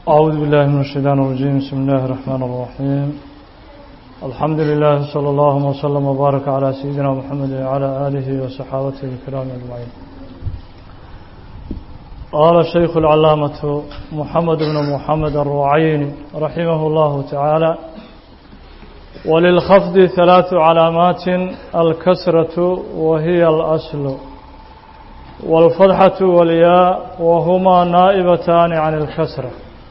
أعوذ بالله من الشيطان الرجيم بسم الله الرحمن الرحيم الحمد لله صلى الله وسلم وبارك على سيدنا محمد وعلى آله وصحابته الكرام أجمعين قال الشيخ العلامة محمد بن محمد الرعين رحمه الله تعالى وللخفض ثلاث علامات الكسرة وهي الأصل والفتحة والياء وهما نائبتان عن الكسرة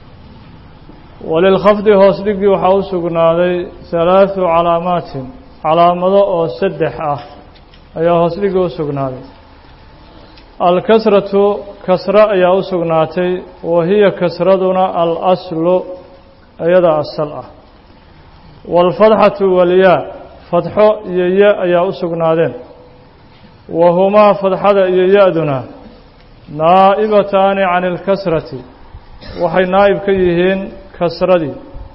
وللخفض hoosdhigii waxaa u sugnaaday ثaلaaثu calaamaatin calaamado oo saddex ah ayaa hoosdhigii u sugnaaday alkasratu kasro ayaa u sugnaatay wa hiya kasraduna alaslu iyada asal ah wاlfadxatu walyaa fadxo iyo ya ayaa u sugnaadeen wa humaa fadxada iyo ya-duna naa'ibataani can اlkasrati waxay naa'ib ka yihiin kasradii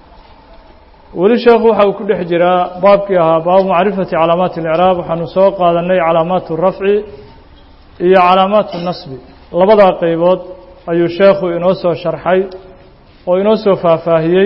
weli sheekhu waxa uu ku dhex jiraa baabkii ahaa baabu macrifati calaamaati اlicraab waxaanu soo qaadanay calaamaat rafci iyo calaamaat nasbi labadaa qeybood ayuu sheekhu inoo soo sharxay oo inoo soo faahfaahiyey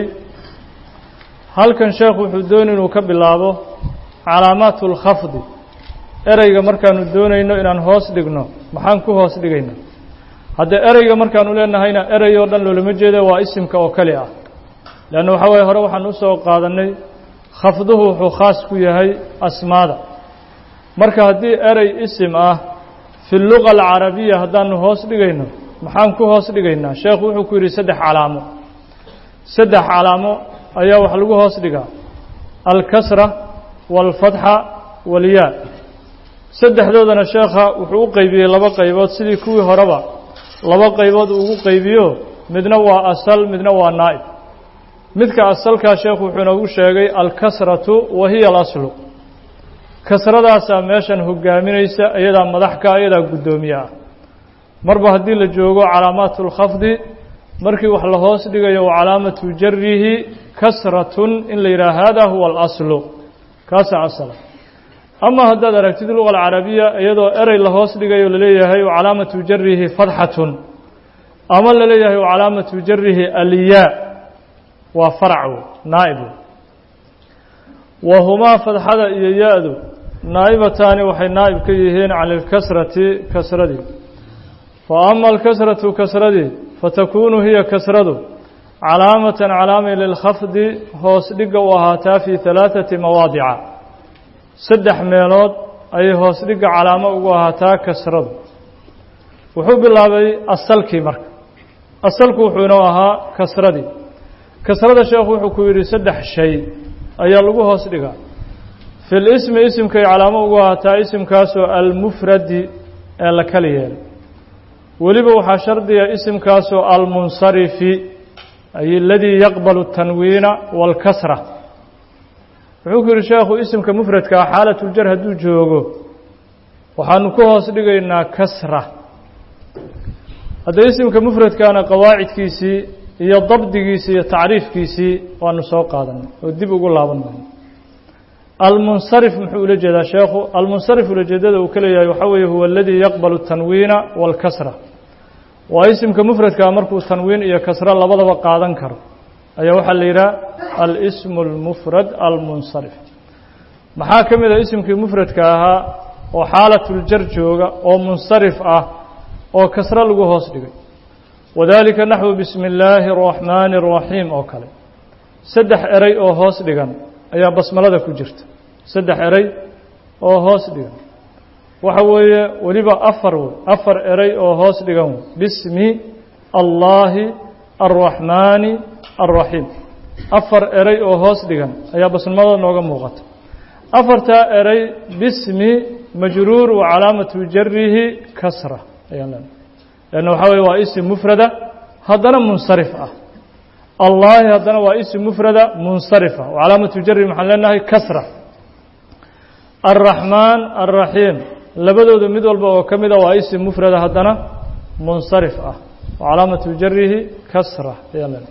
halkan sheekhu wuxuu doonay inuu ka bilaabo calaamaat اlkhafdi ereyga markaanu doonayno inaan hoos dhigno maxaan ku hoos dhigayna haddee ereyga markaanu leenahayna erey oo dhan loolama jeeda waa isimka oo keli ah leanna waxaa waye hore waxaan usoo qaadanay khafduhu wuxuu khaas ku yahay asmaada marka haddii erey isim ah fi luga alcarabiya haddaanu hoos dhigayno maxaan ku hoos dhigaynaa sheekhu wuxuu ku yidhi saddex calaamo saddex calaamo ayaa wax lagu hoos dhigaa alkasra waalfatxa walyaa saddexdoodana sheekha wuxuu u qeybiyey laba qaybood sidii kuwii horeba laba qaybood ugu qaybiyo midna waa asal midna waa naa'ib midka asalkaa sheekhu wuxuu inoogu sheegay alkasratu wa hiya alaslu kasradaasaa meeshan hogaaminaysa iyadaa madaxka iyadaa guddoomiye ah marba haddii la joogo calaamaatu اlkhafdi markii wax la hoos dhigayo wa calaamatu jarihi kasratun in la yidhaha hada huwa alaslu kaasaa asala ama haddaad aragtid luga alcarabiya iyadoo erey la hoos dhigayo laleeyahay wa calaamatu jarihi fadxatun ama laleeyahay wa calaamatu jarihi alyaa waa faracwo naa'ibu wa humaa fadxada iyo ya-du naa'ibataani waxay naa'ib ka yihiin can ilkasrati kasradii fa ama alkasratu kasradii fatakunu hiya kasradu calaamatan calaamay lilkhafdi hoos dhigga u ahaataa fii halaaثati mawaadica saddex meelood ayay hoos dhigga calaamo ugu ahaataa kasradu wuxuu bilaabay asalkii marka asalku wuxuu inoo ahaa kasradii kasrada sheekhu wuxuu ku yidhi saddex shay ayaa lagu hoos dhigaa fi lismi isimkay calaamo ugu ahaataa isimkaasoo almufradi ee la kala yeelay weliba waxaa shardiga isimkaasoo almunsarifi ay aladii yaqbalu tanwiina wاlkasra wuxuu ku yidhi sheekhu isimka mufradkaa xaalatuljar hadduu joogo waxaanu ku hoos dhigaynaa kasra hadda isimka mufradkaana qawaacidkiisii iyo dabdigiisii iyo tacriifkiisii waanu soo qaadanay oo dib ugu laaban mayno almunsarif muxuu ula jeedaa sheekhu almunsarif ulajeedada uu ka leeyahay waxaa weeye huwa aladii yaqbalu tanwiina wاlkasra waa isimka mufradkaa markuu tanwiin iyo kasro labadaba qaadan karo ayaa waxaa la yidhaha alsmu اlmufrad almunsarif maxaa ka mid a isimkii mufradka ahaa oo xaalatuljar jooga oo munsarif ah oo kasro lagu hoos dhigay wadalika naxwu bismi اllaahi الraxmaani الraxiim oo kale saddex erey oo hoos dhigan ayaa basmalada ku jirta saddex erey oo hoos dhigan waxa weeye weliba afar wey afar erey oo hoos dhigan wey bismi allaahi الraxmaani الraxiim afar erey oo hoos dhigan ayaa basmalada nooga muuqata afartaa erey bismi majruur wa calaamatu jarihi kasra ayaan leenahay leanna waxaa weye waa isim mufrada haddana munsarif ah allaahi haddana waa isim mufrada munsarifa wa calaamatu jari maxaan leenahay kasra alraxmaan alraxiim labadooda mid walba oo ka mida waa isim mufrada haddana munsarif ah wa calaamatu jarihi kasra ayaan leenahay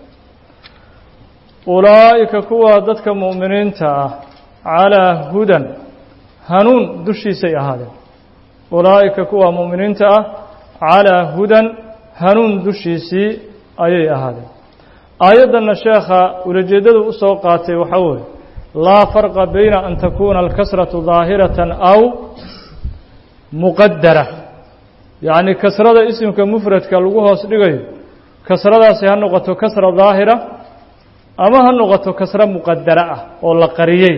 ulaa'ika kuwa dadka mu'miniinta ah calaa hudan hanuun dushiisay ahaadeen ulaa'ika kuwa mu'miniinta ah calaa hudan hanuun dushiisii ayay ahaadeen aayaddanna sheekha ulajeeddadu u soo qaatay waxaa weeye laa farqa bayna an takuuna alkasratu daahiratan aw muqadara yacni kasrada isimka mufradka lagu hoos dhigayo kasradaasi ha noqoto kasra daahira ama ha noqoto kasro muqadara ah oo la qariyey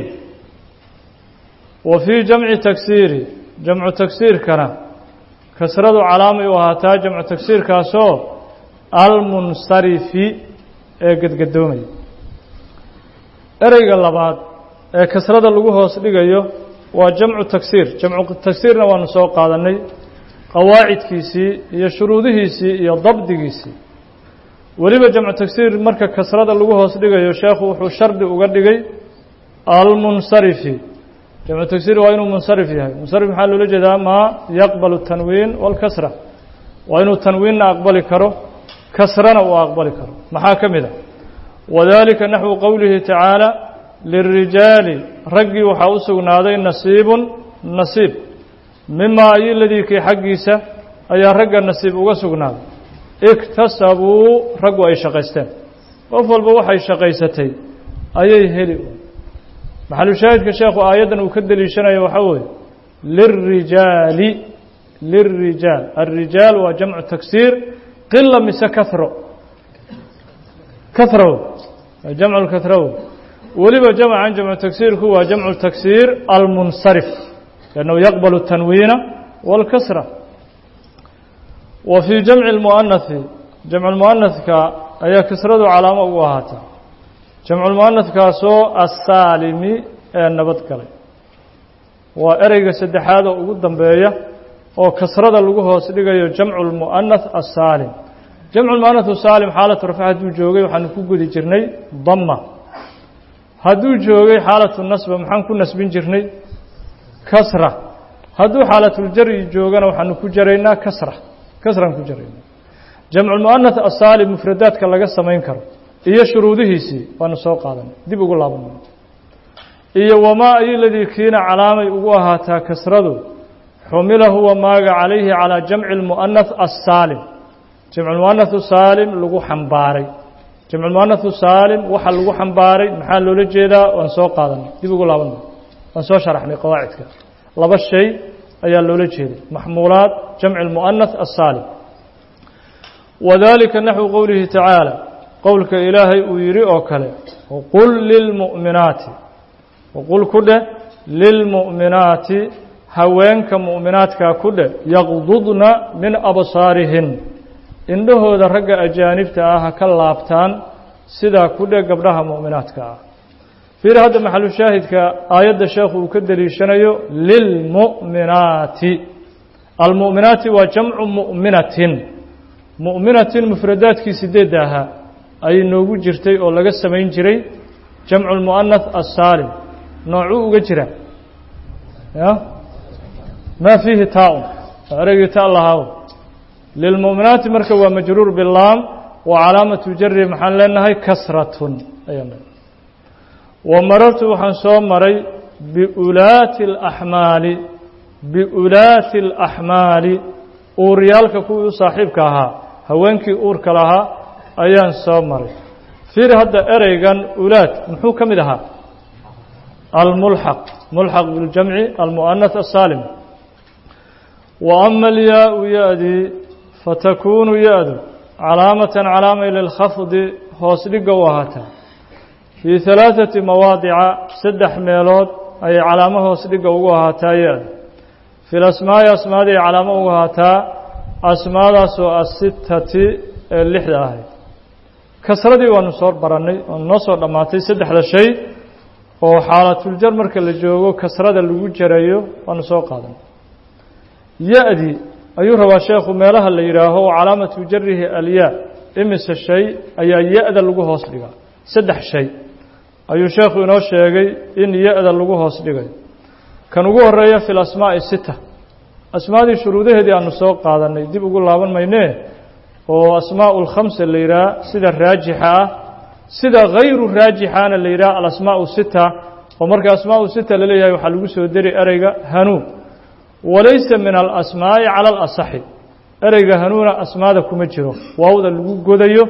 wa fii jamci tagsiiri jamcu tagsiirkana kasradu calaamay u ahaataa jamcu tagsiirkaasoo almunsarifi ee gedgadoomaya ereyga labaad ee kasrada lagu hoos dhigayo waa jamcu tagsiir jamcu tagsiirna waanu soo qaadannay qawaacidkiisii iyo shuruudihiisii iyo dabdigiisii weliba jamcu tagsiir marka kasrada lagu hoos dhigayo sheekhu wuxuu shardi uga dhigay almunsarifi jamcu tagsiir waa inuu munsarif yahay munsarif maxaa loola jeedaa maa yaqbalu tanwiin walkasra waa inuu tanwiinna aqbali karo kasrana uu aqbali karo maxaa ka mid a wadalika naxwu qowlihi tacaala lirijaali raggii waxaa u sugnaaday nasiibun nasiib mimaa ayi ladii kii xaggiisa ayaa ragga nasiib uga sugnaaday iktasabuu raggu ay shaqaysteen qof walba waxay shaqaysatay ayay heli maxalushaahidka sheekhu aayaddan uu ka deliishanayo waxaa weeye lirijaali lirijaal alrijaal waa jamcu tagsiir qila mise kahro kahrow jamcu lkahrow weliba jamcan jamcu tagsiirku waa jamcu tagsiir almunsarif lannahu yaqbalu tanwiina walkasra wa fii jamci lmu'anahi jamcu lmu'anahka ayaa kasradu calaamo ugu ahaataa jamculmu'anahkaasoo assaalimi ee nabad galay waa ereyga saddexaad oo ugu dambeeya oo kasrada lagu hoos dhigayo jamcu lmu'anath assaalim jamcu lmu'anath saalim xaalatu rafc hadduu joogay waxaanu ku gudi jirnay dama hadduu joogay xaalatu nasba maxaan ku nasbin jirnay kasra hadduu xaalatuljaryi joogana waxaanu ku jaraynaa kasra kasraan ku jaraynaa jamculmu'anath assaalim mufradaadka laga samayn karo iyo shuruudihiisii waanu soo qaadanay dib ugu laabanay iyo wamaa ayoladii kiina calaamay ugu ahaataa kasradu xumila huwa maaga calayhi calaa jamci lmu'anath assaalim jamculmu'anahu saalim lagu xambaaray jamculmu'anahu saalim waxa lagu xambaaray maxaa loola jeedaa waan soo qaadanay dib ugu laabanay waan soo sharaxnay qawaacidka laba shay ayaa loola jeeday maxmuulaat jamci lmu'anath assaalim wadalika naxwu qowlihi tacaala qowlka ilaahay uu yidhi oo kale waqul lilmu'minaati waqul ku dheh lilmu'minaati haweenka mu'minaadkaa ku dheh yaqdudna min absaarihin indhahooda ragga ajaanibta ah ha ka laabtaan sidaa ku dheh gabdhaha mu'minaadka ah fiir hadda maxalu shaahidka aayadda sheekhu uu ka deliishanayo lilmu'minaati almu'minaati waa jamcu mu'minatin mu'minatin mufradaadkii sideedda ahaa ayay noogu jirtay oo laga samayn jiray jamcu lmu'anath assaalim noocuu uga jira ya maa fiihi taa-un ereygii ta lahaaw lilmu'minaati marka waa majruur bilaam wa calaamatu jari maxaan leenahay kasratun ayaan leenahay wa marartu waxaan soo maray biulaati alaxmaali biulaati alaxmaali uuryaalka kuwii u saaxiibka ahaa haweenkii uurka lahaa ayaan soo maray fiir hadda ereygan ulaad muxuu ka mid ahaa almulxaq mulxaq biljamci almu'anath asaalim wa ama alyaau ya-dii fatakuunu ya-du calaamatan calaamay lilkhafdi hoos dhigga u ahaataa fii halaaثati mawaadica saddex meelood ayay calaamo hoos dhigga ugu ahaataa ya-da fi lasmaa'i asmaadii calaamo ugu ahaataa asmaadaasoo asitati ee lixda ahayd kasradii waanu soo barannay waanu noo soo dhammaatay saddexda shay oo xaalatuljar marka la joogo kasrada lagu jarayo waanu soo qaadanay ya-dii ayuu rabaa sheekhu meelaha la yidhaaho calaamatu jarihi alyaa imise shay ayaa ya-da lagu hoos dhigaa saddex shay ayuu sheekhu inoo sheegay in ya-da lagu hoos dhigayo kan ugu horeeya fi lasmaa'i sita asmaadii shuruudaheedii aanu soo qaadanay dib ugu laaban maynee oo asmaau lkhamsa la yidhaha sida raajixa ah sida hayru raajixaana la yidhaha alasmaau sita oo marka asmaau sita laleeyahay waxaa lagu soo deri ereyga hanuun walaysa min alasmaa'i cala alasaxi ereyga hanuuna asmaada kuma jiro waawda lagu godayo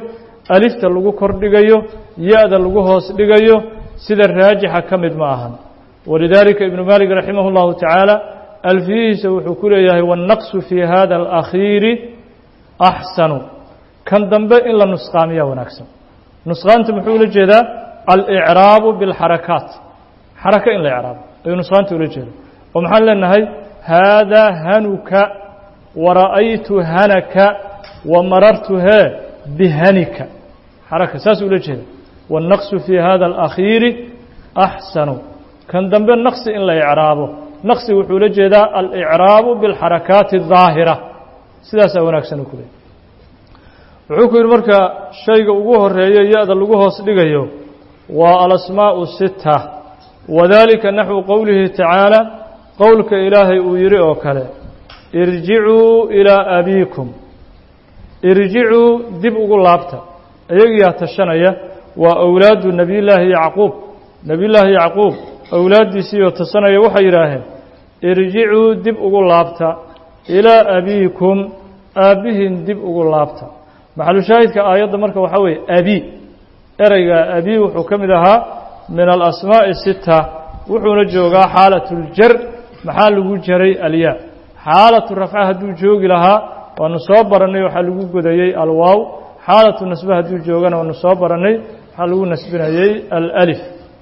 alifta lagu kordhigayo ya-da lagu hoos dhigayo sida raajixa ka mid ma ahan walidaalika ibnu maalik raximah اllahu tacaala alfiyihiisa wuxuu ku leeyahay waannaqsu fii hada alakhiiri axsanu kan dambe in la nusqaamiya wanaagsan nusqaanta muxuu ula jeedaa alicraabu biاlxarakaat xaraka in la icraabo ayuu nusqaanta ula jeeda oo maxaan leenahay haadaa hanuka wara'aytu hanaka wamarartu hee bihanika xaraka saas ula jeeda waannaqsu fii hada alakhiiri axsanu kan dambe naqsi in la icraabo naqsi wuxuu la jeedaa alicraabu biاlxarakaati الظaahira sidaasaa wanaagsan ku leey wuxuu ku yidhi marka shayga ugu horeeyo ya-da lagu hoos dhigayo waa alasmaaءu sita wadalika naxwu qowlihi tacaala qowlka ilaahay uu yidhi oo kale irjicuu ilaa abiikum irjicuu dib ugu laabta iyagiyaa tashanaya waa awlaadu nebiyullaahi yacquub nebiyullaahi yacquub awlaaddiisiioo tasanaya waxay yidhaaheen irjicuu dib ugu laabta ilaa abiikum aabbihiin dib ugu laabta maxalushaahidka aayadda marka waxaa weeye abi ereyga abi wuxuu ka mid ahaa min alasmaa'i sita wuxuuna joogaa xaalatuljar maxaa lagu jaray alyaa xaalatu rafca hadduu joogi lahaa waanu soo barannay waxaa lagu godayey alwaaw xaalatu nasbe hadduu joogana waanu soo barannay waxaa lagu nasbinayey alأlif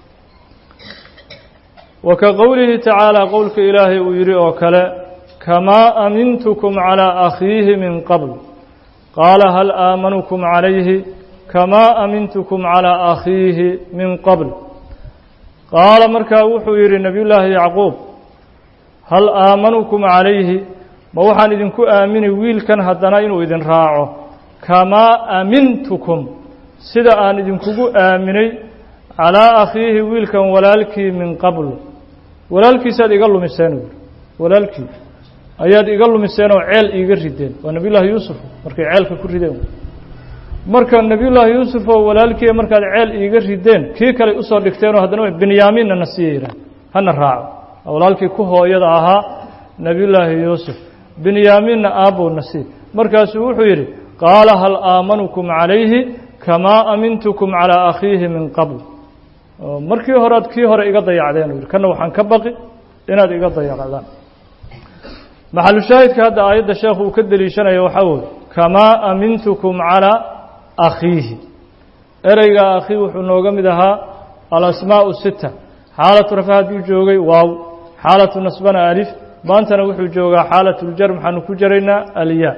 wa ka qowlihi tacaala qowlka ilaahay uu yidhi oo kale kamaa amintukum calىa akhiihi min qabl qaala hal aamanukum calayhi kamaa amintukum calىa akhiihi min qabl qaala markaa wuxuu yidhi nebiyullaahi yacquub hal aamanukum calayhi ma waxaan idinku aamini wiilkan haddana inuu idin raaco kamaa amintukum sida aan idinkugu aaminay calaa akhiihi wiilkan walaalkii min qabl walaalkiisaad iga lumiseen u yidhi walaalkii ayaad iga lumiseen oo ceel iiga rideen waa nebiyullaahi yuusuf markay ceelka ku rideen marka nebiyullaahi yuusuf oo walaalkii markaad ceel iiga rideen kii kale usoo dhigteenoo haddana binyaamiinna na siiya yidhaah hana raaco walaalkii ku hooyada ahaa nebiyullaahi yuusuf binyaamiinna aabbow na sii markaasuu wuxuu yidhi qaala hal aamanukum calayhi kamaa amintukum calaa akhiihi min qabl markii horead kii hore iga dayacdeen u yidhi kanna waxaan ka baqi inaad iga dayacdaan maxalushaahidka hadda aayadda sheekhu uu ka deliishanaya waxaa weye kamaa amintukum calaa akhiihi ereyga akhii wuxuu nooga mid ahaa alasmaa'u sita xaalatu rafa hadduu joogay waaw xaalatu nasbana alif maantana wuxuu joogaa xaalatuljar maxaanu ku jaraynaa alyaa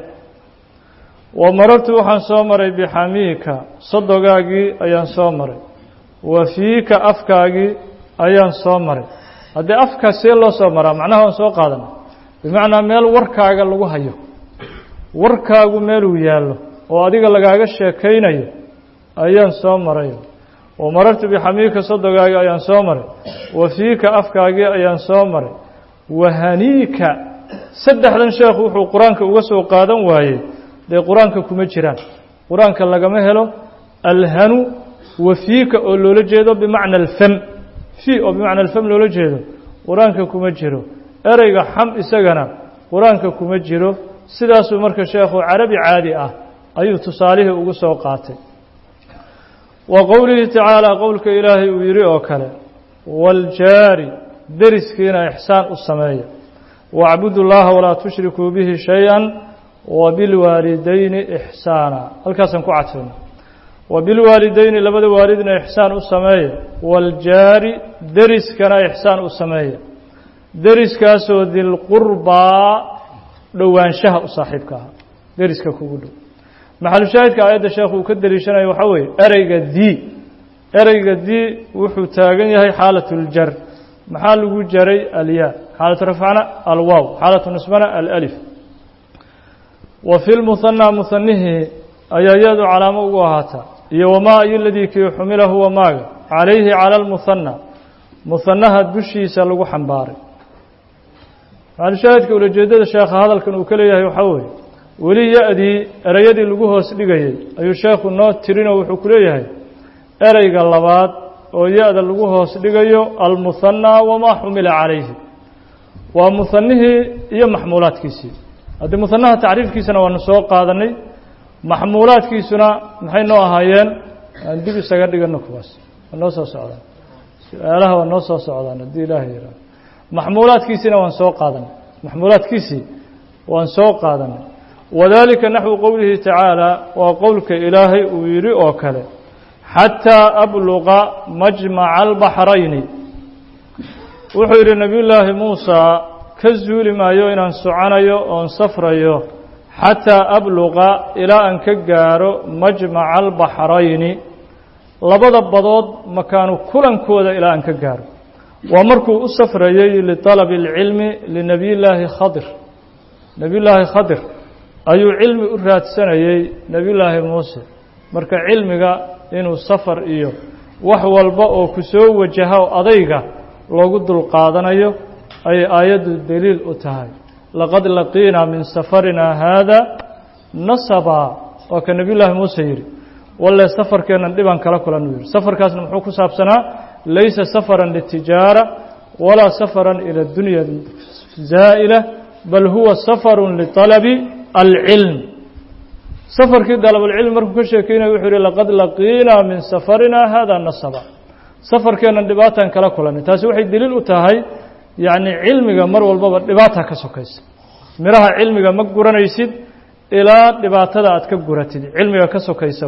wa marartu waxaan soo maray bixamiika sodogaagii ayaan soo maray wa fiika afkaagii ayaan soo maray haddii afkaa see loo soo maraa macnaha waan soo qaadana bimacnaa meel warkaaga lagu hayo warkaagu meeluu yaallo oo adiga lagaaga sheekaynayo ayaan soo maray wa marartu bixamiika sodogaagii ayaan soo maray wa fiika afkaagii ayaan soo maray wahaniika saddexdan sheekhu wuxuu qur-aanka uga soo qaadan waayey dee qur-aanka kuma jiraan qur-aanka lagama helo alhanu wa fiika oo loola jeedo bimacna alfam fii oo bimacna alfam loola jeedo qur-aanka kuma jiro ereyga xam isagana qur-aanka kuma jiro sidaasuu marka sheekhu carabi caadi ah ayuu tusaalihii ugu soo qaatay wa qowlihi tacaala qowlka ilaahay uu yidhi oo kale waaljaari deriskiina ixsaan u sameeya wacbudu llaha walaa tushrikuu bihi shay-an wabilwaalidayni ixsaana halkaasaan ku cadfayna wabilwaalidayni labada waalidna ixsaan u sameeya waaljaari deriskana ixsaan u sameeya deriskaasoo dilqurbaa dhowaanshaha u saaxiibka ahaa deriska kugu dhow maxalushaahidka aayadda sheekhu uu ka deliishanaya waxaa weeye ereyga dii ereyga dii wuxuu taagan yahay xaalatuljar maxaa lagu jaray alyaa xaalatu rafcana alwaaw xaalatu nisbana alأlif wa fi lmuhanaa muhanihii ayaa yadu calaamo ugu ahaataa iyo wamaa ayu ladii kii xumila huwa maaga calayhi cala almuhanaa muhanaha dushiisa lagu xambaaray maxalushaahidka ulajeedada sheekha hadalkan uu ka leeyahay waxaa weeye weli ya-dii ereyadii lagu hoos dhigayey ayuu sheekhu noo tirinoo wuxuu ku leeyahay ereyga labaad oo ya-da lagu hoos dhigayo almuhanaa wamaa xumila calayhi waa muhanihii iyo maxmuulaadkiisii haddii muhanaha tacriifkiisana waanu soo qaadanay maxmuulaadkiisuna maxay noo ahaayeen aan dib isaga dhigano kuwaas waa noo soo socdaan su-aalaha waa noo soo socdaan haddii ilaahay yihaaho maxmuulaadkiisiina waan soo qaadanay maxmuulaadkiisii waan soo qaadanay wadalika naxwu qowlihi tacaala waa qowlka ilaahay uu yidhi oo kale xataa abluqa majmaca albaxrayni wuxuu yidhi nebiyullaahi muusa ka zuuli maayo inaan soconayo oon safrayo xataa abluqa ilaa aan ka gaaro majmaca albaxrayni labada badood makaanu kulankooda ilaa aan ka gaaro waa markuu u safrayey liطalabi اlcilmi linebiyillaahi khadir nebiyullaahi khadir ayuu cilmi u raadsanayey nebiyullaahi muuse marka cilmiga inuu safar iyo wax walba oo ku soo wajaha o adayga loogu dulqaadanayo ayay aayaddu deliil u tahay laqad laqiinaa min safarinaa haada nasabaa waa ka nebiyullaahi muuse yidhi walle safarkeennan dhibaan kala kulan uu yidhi safarkaasna muxuu ku saabsanaa laysa safaran litijaara walaa safaran ila dunya zaa'ila bal huwa safarun liطalabi alcilm safarkii dalabulcilmi markuu ka sheekeynaya wuxuu yihi laqad laqiinaa min safarinaa hada nasaba safarkeennan dhibaataan kala kulanay taasi waxay deliil u tahay yacni cilmiga mar walbaba dhibaata ka sokaysa midhaha cilmiga ma guranaysid ilaa dhibaatada aad ka guratid cilmiga ka sokaysa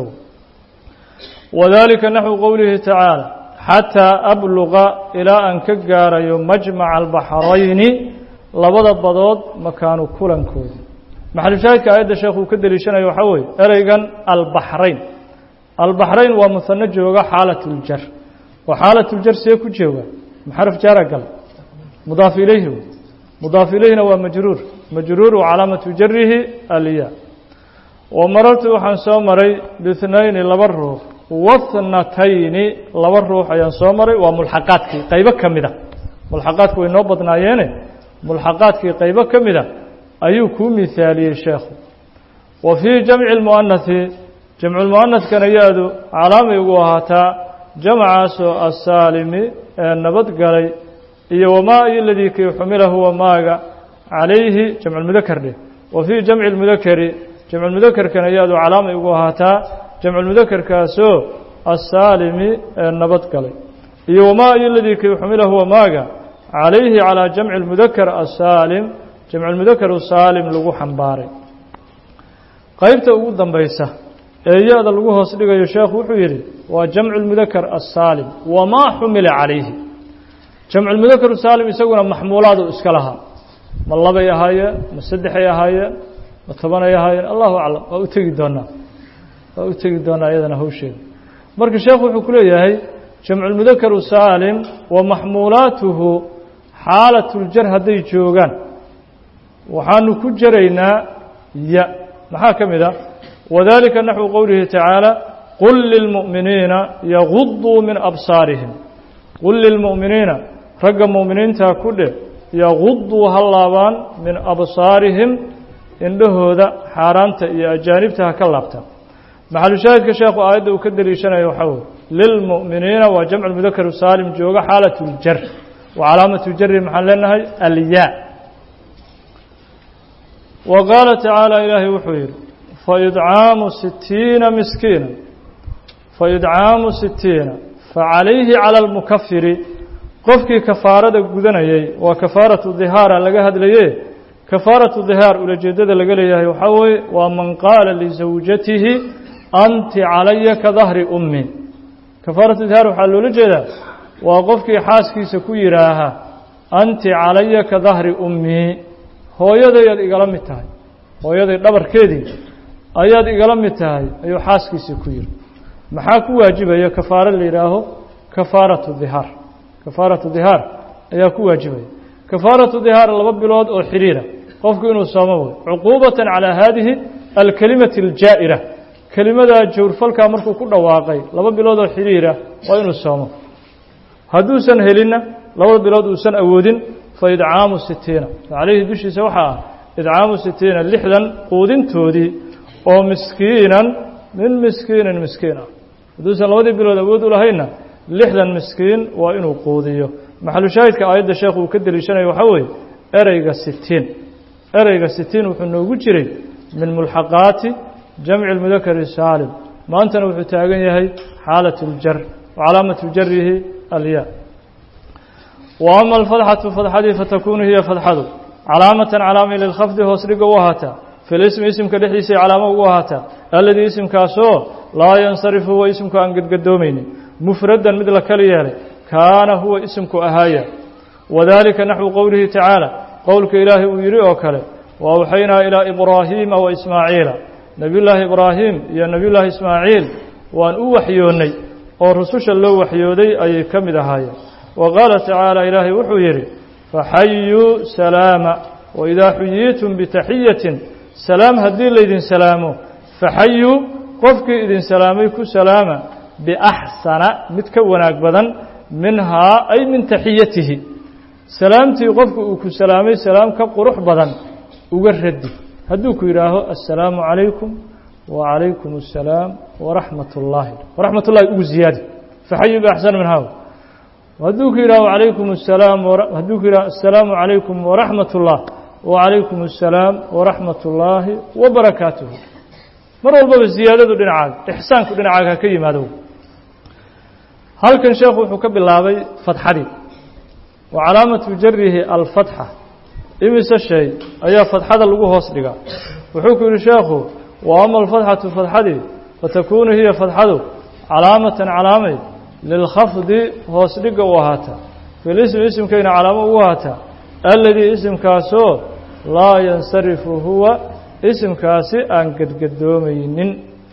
wadalika naxwu qowlihi tacaala xataa abluqa ilaa aan ka gaarayo majmaca albaxrayni labada badood makaanu kulankooda maxalushaahidka aayadda sheekh uu ka deliishanayo waxaa weeye ereygan albaxrayn albaxrayn waa muhano jooga xaalat uljar oo xaalat uljar see ku jooga maxaraf jaara gal mudaaf ilayhi mudaaf ilayhina waa majruur majruur wa calaamatu jarihi alya wa marartu waxaan soo maray bihnayni laba ruux wathnatayni laba ruux ayaan soo maray waa mulxaqaadkii qaybo ka mida mulxaqaadku way noo badnaayeene mulxaqaadkii qaybo ka mida ayuu kuu mihaaliyey sheekhu wa fii jamci lmu'anahi jamculmu'anadkana yaadu calaamay ugu ahaataa jamcaasoo asaalimi ee nabadgalay iyo wamaa iyo ladii kii xumilahu wamaaga calayhi jamculmudakar dheh wa fii jamci lmudakari jamculmudakarkana yaadu calaamay ugu ahaataa jamculmudakarkaasoo asaalimi ee nabadgalay iyo wamaa iyo ladii kii xumilahu wamaaga calayhi calaa jamci lmudakar asaalim jamculmudakaru saalim lagu xambaaray qaybta ugu dambaysa ee ya-da lagu hoos dhigayo sheekhu wuxuu yidhi waa jamcu lmudakar asaalim wamaa xumila calayhi jamculmudakaru saalim isaguna maxmuulaadu iska lahaa ma labay ahaayeen ma saddexay ahaayeen ma tobanay ahaayeen allahu aclam waa u tegi doonaa waa u tegi doonaa iyadana hawsheeda marka sheekhu wuxuu ku leeyahay jamculmudakaru saalim wa maxmuulaatuhu xaalatuljar hadday joogaan waxaanu ku jaraynaa ya maxaa ka mid a wadalika naxwu qowlihi tacaala qul lilmu'miniina yaguduu min absaarihim qul lilmu'miniina ragga mu'miniintaa ku dheh yaguduu ha laabaan min absaarihim indhahooda xaaraanta iyo ajaanibta ha ka laabtaan maxalushaahidka sheekhu aayadda uu ka deliishanayo waxaa weye lilmu'miniina waa jamcu mudakaru saalim jooga xaalat ljar wa calaamatu jari maxaan leenahay alyaa wa qaala tacaala ilaahay wuxuu yidhi faidcaamu sitiina miskiina faidcaamu sitiina facalayhi cala almukafiri qofkii kafaarada gudanayay waa kafaaratu dihaara laga hadlaye kafaaratu dihaar ulajeedada laga leeyahay waxaa weeye waa man qaala lisawjatihi anti calaya ka dahri ummi kafaaratu dihaar waxaa loola jeedaa waa qofkii xaaskiisa ku yidhaaha anti calaya ka dahri ummi hooyadayaad igala mid tahay hooyaday dhabarkeedii ayaad igala mid tahay ayuu xaaskiisii ku yidhi maxaa ku waajibaya kafaaro la yidhaaho kafaaratu dihaar kafaaratu dihaar ayaa ku waajibaya kafaaratu dihaar laba bilood oo xidhiira qofku inuu soomo way cuquubatan calaa haadihi alkelimati aljaa'ira kelimadaa jawrfalkaa markuu ku dhawaaqay laba bilood oo xidhiira waa inuu soomo hadduusan helinna labada bilood uusan awoodin fa idcaamu sitiina calayhi dushiisa waxaa ah idcaamu sitiina lixdan quudintoodii oo miskiinan min miskiinin miskiin ah hadduusan labadii bilood awood u lahaynna lixdan miskiin waa inuu quudiyo maxalushaahidka aayadda sheekhu uu ka deliishanayo waxaa weeye ereyga sitiin ereyga sitiin wuxuu noogu jiray min mulxaqaati jamci اlmudakari saalim maantana wuxuu taagan yahay xaalaة اljar wcalaamaةu jarihi alya wa ama alfadxatu fadxadii fatakunu hiya fadxadu calaamatan calaamay lilkhafdi hoos dhiga u ahaataa fi lismi isimka dhexdiisay calaamo ugu ahaataa alladii isimkaasoo laa yansarifu huwa isimku aan gedgadoomaynin mufradan mid la kali yeelay kaana huwa isimku ahaaya wadalika naxwu qowlihi tacaala qowlka ilaahay uu yidhi oo kale wa awxaynaa ilaa ibraahiima wa ismaaciila nebiyullaahi ibraahim iyo nebiyullaahi ismaaciil waan u waxyoonnay oo rususha loo waxyooday ayay ka mid ahaayeen wa qaala tacaala ilaahay wuxuu yidhi faxayuu salaama waidaa xuyiitum bitaxiyatin salaam haddii laydin salaamo faxayuu qofkii idin salaamay ku salaama biaxsana mid ka wanaag badan minhaa ay min taxiyatihi salaamtii qofku uu ku salaamay salaam ka qurux badan uga radi hadduu ku yidhaaho assalaamu calaykum wacalaykum assalaam waraxmat ullaahi waraxmat ullahi ugu ziyaadi faxayuu biaxsana minhaa hadduu ku yidhaho alaykum asalaam hadduu ku yidhaho assalaamu calaykum waraxmat ullah wacalaykum assalaam waraxmat ullaahi wabarakaatuhu mar walbaba ziyaadadu dhinacaaga ixsaanku dhinacaaga ha ka yimaado halkan sheekhu wuxuu ka bilaabay fadxadii wa calaamatu jarihi alfatxa imise shay ayaa fadxada lagu hoos dhigaa wuxuu ku yidhi sheekhu wa ama alfatxatu fadxadii fatakunu hiya fadxadu calaamatan calaamay lilkhafdi hoos dhiga u ahaataa filismi isimkayna calaamo ugu ahaataa alladii isimkaasoo laa yansarifu huwa isimkaasi aan gedgadoomaynin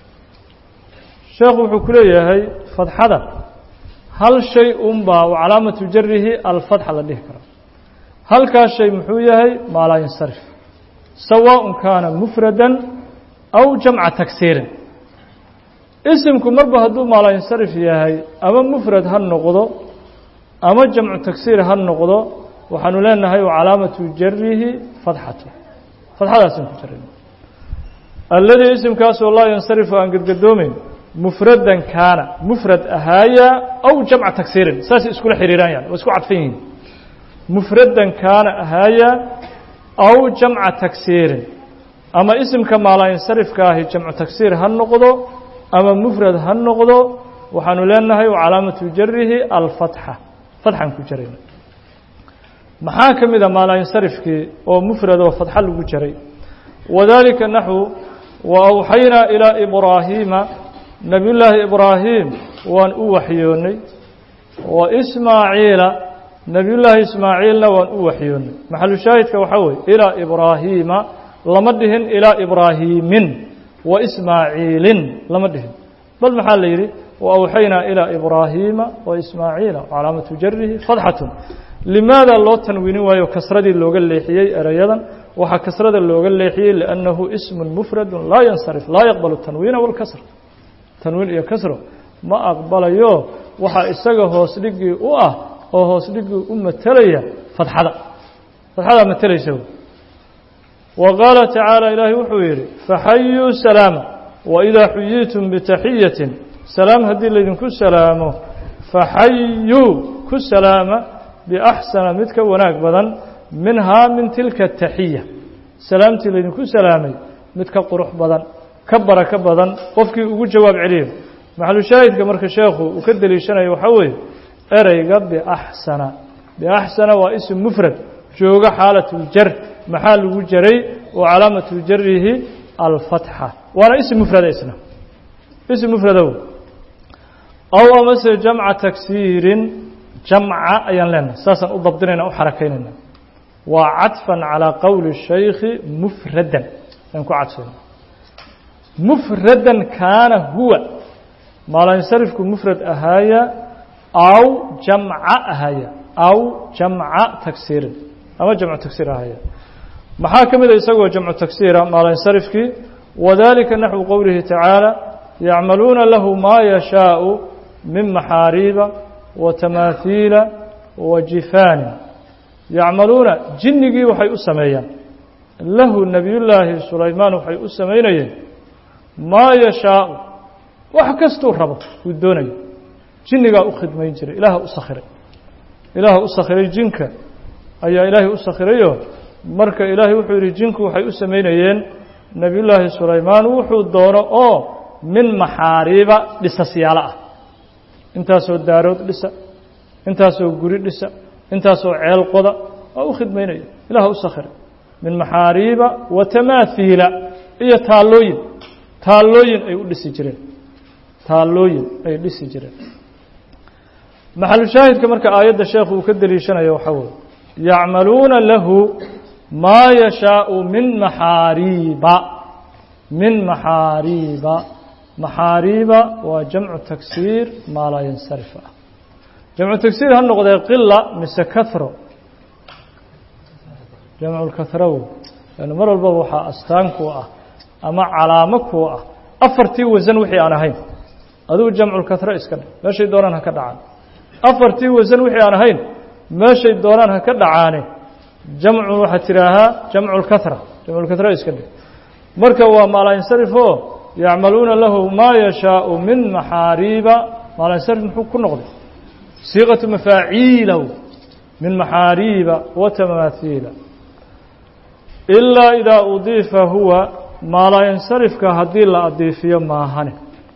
sheekhu wuxuu ku leeyahay fadxada hal shay unbaa wa calaamatu jarihi alfatxa la dhihi kara halkaas shay muxuu yahay maa laa yansarif sawaaءun kaana mufradan aw jamca tagsiirin isimku marba hadduu maa laa yansarif yahay ama mufrad ha noqdo ama jamcu tagsiir ha noqdo waxaanu leenahay wa calaamatu jarihi fadxatu fadxadaasaan ku jarin alladii isimkaasoo laa yansarifu aan gedgadoomeyn mufradan kaana mufrad ahaaya aw jamca tagsiirin saasay iskula xiriiraan yani waa isku cadfan yihiin mufradan kaana ahaaya aw jamca tagsiirin ama isimka maalaayansarifka ahi jamcu tagsiir ha noqdo ama mufrad ha noqdo waxaanu leenahay wa calaamatu jarihi alfatxa fatxaan ku jarayna maxaa ka mid a maalaayansarifkii oo mufrad oo fatxa lagu jaray wadalika naxwu wa awxaynaa ilaa ibraahiima nebiyullaahi ibraahim waan u waxyoonnay wa ismaaciila nebiyullaahi ismaaciilna waan u waxyoonnay maxalu shaahidka waxaa weeye ilaa ibraahiima lama dhihin ilaa ibraahiimin wa ismaaciilin lama dhihin bal maxaa la yidhi wa awxaynaa ilaa ibraahiima wa ismaaciila calaamatu jarihi fadxatun limaada loo tanwiinin waayo kasradii looga leexiyey erayadan waxaa kasrada looga leexiyey liannahu ismun mufradu laa yansarif laa yaqbalu tanwiina walkasr tanwiin iyo kasro ma aqbalayo waxaa isaga hoos dhigii u ah oo hoos dhigii u matelaya fadxada fadxadaa matelaysa wa qaala tacaala ilaahay wuxuu yidhi faxayuu salaama waidaa xuyiitum bitaxiyatin salaam haddii laydinku salaamo faxayuu ku salaama biaxsana mid ka wanaag badan minhaa min tilka taxiya salaamtii laydinku salaamay mid ka qurux badan ka barako badan qofkii ugu jawaab celiyo maxalu shaahidka marka sheekhu uu ka deliishanayo waxaa weeye ereyga biaxsana biaxsana waa ism mufrad jooga xaalatuljar maxaa lagu jaray wa calaamatu jarihi alfatxa waana ism mufrada isna ism mufradow aw amase jamca tagsiirin jamca ayaan leenahay saasaan u dabdinayna u xarakaynayna waa cadfan calىa qowli الshaykhi mufradan aan ku cadfayna mufradan kaana huwa maalansarifku mufrad ahaaya aw jamca ahaaya aw jamca tagsiirin ama jamcu tagsiir ahaaya maxaa ka mida isagoo jamcu tagsiira maalansarifkii wadalika naxwu qowlihi tacaalى yacmaluuna lahu maa yashaaءu min maxaariiba wa tamaahiila wa jifaanin yacmaluuna jinnigii waxay u sameeyaan lahu nebiyullaahi sulaymaan waxay u samaynayeen maa yashaau wax kastuu rabo uu doonayo jinnigaa u khidmayn jiray ilaaha u sakhiray ilaaha u sakhiray jinka ayaa ilaahay u sakhirayoo marka ilaahay wuxuu yidhi jinku waxay u samaynayeen nebiyullaahi sulaymaan wuxuu doono oo min maxaariiba dhisasyaalo ah intaasoo daarood dhisa intaasoo guri dhisa intaasoo ceel qoda waa u khidmaynaya ilaah u sakhiray min maxaariiba wa tamaahiila iyo taallooyin taallooyin ay u dhisi jireen taallooyin ay dhisi jireen maxalushaahidka marka aayadda sheekhu uu ka deliishanayo waxaa weeye yacmaluuna lahu maa yashaau min maxaariiba min maxaariiba maxaariiba waa jamcu tagsiir maa laa yansarif ah jamcu tagsiir ha noqdee qila mise kahro jamculkahrow lan mar walbaba waxaa astaan kuu ah ama calaamo kuu ah afartii wasan wixii aan ahayn adigu jamculkahro iska dhe meeshay doonaan ha ka dhacaan afartii wasan wixii aan ahayn meeshay doonaan ha ka dhacaane jamcu waxaad tidhaahaa jamculkahra jamculkahro iska dhe marka waa maalansarif oo yacmaluuna lahu maa yashaau min maxaariiba maalansarif muxuu ku noqday siiqatu mafaaciilahu min maxaariiba wa tamaahiila ilaa idaa udiifa huwa maalayansarifka haddii la adiifiyo maahane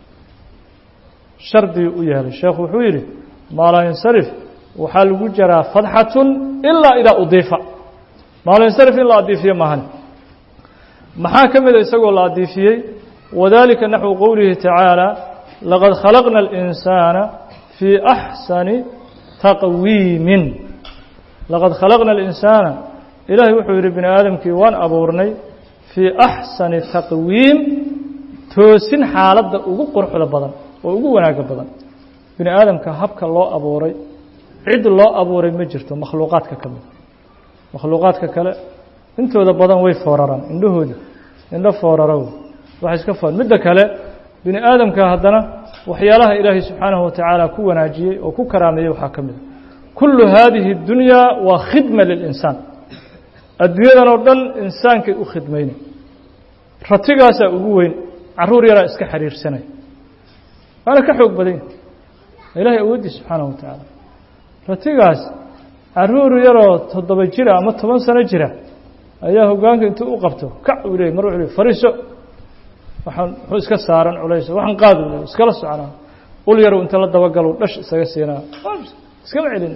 shardii u yeelay sheekhu wuxuu yidhi maalayansarif waxaa lagu jaraa fadxatun ilaa idaa udiifa maalayansarif in la adiifiyo maahane maxaa ka mida isagoo la adiifiyey wadalika naxwu qowlihi tacaala laqad khalaqna اlinsaana fii axsani taqwiimin laqad khalaqna اlinsaana ilaahay wuxuu yidhi bini aadamkii waan abuurnay fii axsani taqwiim toosin xaaladda ugu quruxda badan oo ugu wanaagga badan bini aadamka habka loo abuuray cid loo abuuray ma jirto makhluuqaadka ka mid makhluuqaadka kale intooda badan way fooraraan indhahooda indho fooraraw wax iska foor midda kale bini aadamka haddana waxyaalaha ilaahay subxaanahu watacaala ku wanaajiyey oo ku karaameeyey waxaa ka mid a kullu haadihi اdunyaa waa khidma lilinsaan adduunyadan oo dhan insaankay u khidmaynay ratigaasaa ugu weyn caruur yaraa iska xiriirsanaya waana ka xoog badan yahay ilaahay awooddiis subxaanahu wa tacaala ratigaas caruur yaroo toddoba jira ama toban sano jira ayaa hoggaanka intuu u qabto kac uu leeyay mar wuxuu leey fariiso waxaan wuxuu iska saaran culays waxaan qaad u leey iskala soconaa ul yarow inta la dabagalo dhash isaga siinaa iskama celin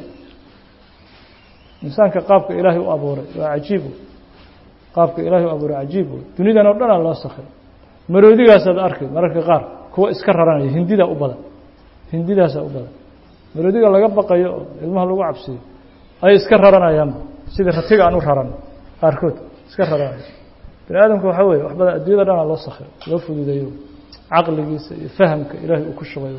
insaanka qaabka ilaahay u abuuray waa cajiib qaabka ilaahay u abuuray cajiib wey dunidan oo dhanaa loo sakhiray maroodigaasaad arkay mararka qaar kuwa iska raranaya hindidaa u badan hindidaasaa u badan maroodiga laga baqayo oo ilmaha lagu cabsiyo ayay iska raranayaanba sida ratiga aan u raran qaarkood iska raranaya bini aadamka waxaa weye wax badan addunyada dhanaa loo sakhiray loo fududeeyo caqligiisa iyo fahamka ilaahay uu ku shubayo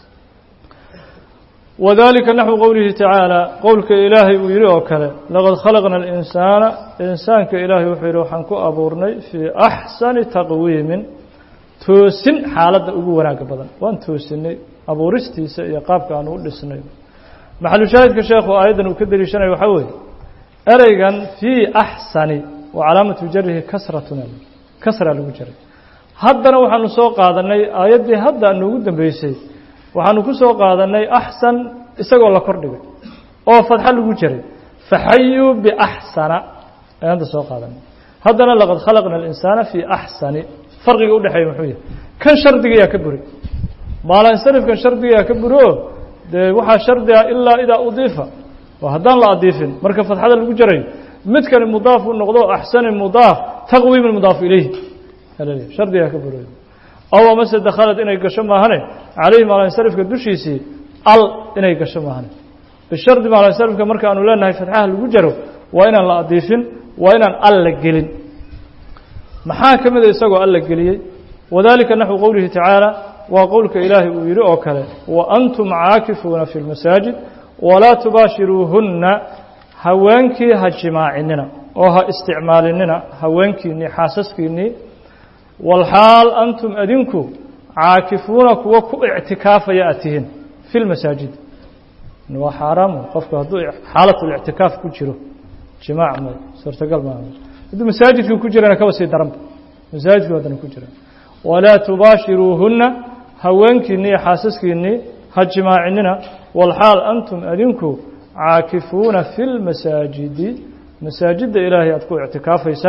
wadalika naxwu qowlihi tacaala qowlka ilaahay uu yihi oo kale laqad khalaqna alinsaana insaanka ilaahay wuxuu yihi waxaan ku abuurnay fii axsani taqwiimin toosin xaaladda ugu wanaaga badan waan toosinay abuuristiisa iyo qaabka aan u dhisnay maxalushaahidka sheekhu aayaddan uu ka deliishanayo waxaa weeye ereygan fii axsani wa calaamatu jarihi kasratun kasra lagu jaray haddana waxaanu soo qaadanay aayaddii hadda noogu dambeysay waxaanu ku soo qaadanay axsan isagoo la kordhigay oo fadxo lagu jaray faxayuu biaxsana ayaan hadda soo qaadanay haddana laqad khalaqna alinsaana fii axsani farqiga udhexeeya muxuu yahay kan shardigayaa ka buray maalansarifkan shardigayaa ka buro dee waxaa shardi ah ilaa idaa udiifa oo haddaan la adiifin marka fadxada lagu jarayo midkani mudaaf u noqdo axsani mudaaf taqwiimi mudaafu ilayhi shardigaa ka buray aw amase dakhalad inay gasho maahane calayhi maalansarifka dushiisii al inay gasho maahane bishardi maalansarifka marka aanu leenahay fadxaha lagu jaro waa inaan la adiifin waa inaan al la gelin maxaa ka mida isagoo alla geliyey wadalika naxwu qowlihi tacaala waa qowlka ilaahay uu yidhi oo kale wa antum caakifuuna fi lmasaajid walaa tubaashiruuhunna haweenkii ha jimaacinina oo ha isticmaalinina haweenkiinnii xaasaskiinnii walxaal antum adinku caakifuuna kuwa ku ictikaafaya aad tihiin fi lmasaajid waa xaaraamu qofku hadduu xaalatlictikaaf ku jiro jimaac may suurtagal maaha hadduu masaajidkii ku jirana kaba sii daranba masaajidkii haddana ku jira walaa tubaashiruuhunna haweenkiinnii iyo xaasaskiinnii ha jimaacinina walxaal antum adinku caakifuuna fi lmasaajidi masaajidda ilaahay aad ku ictikaafaysaan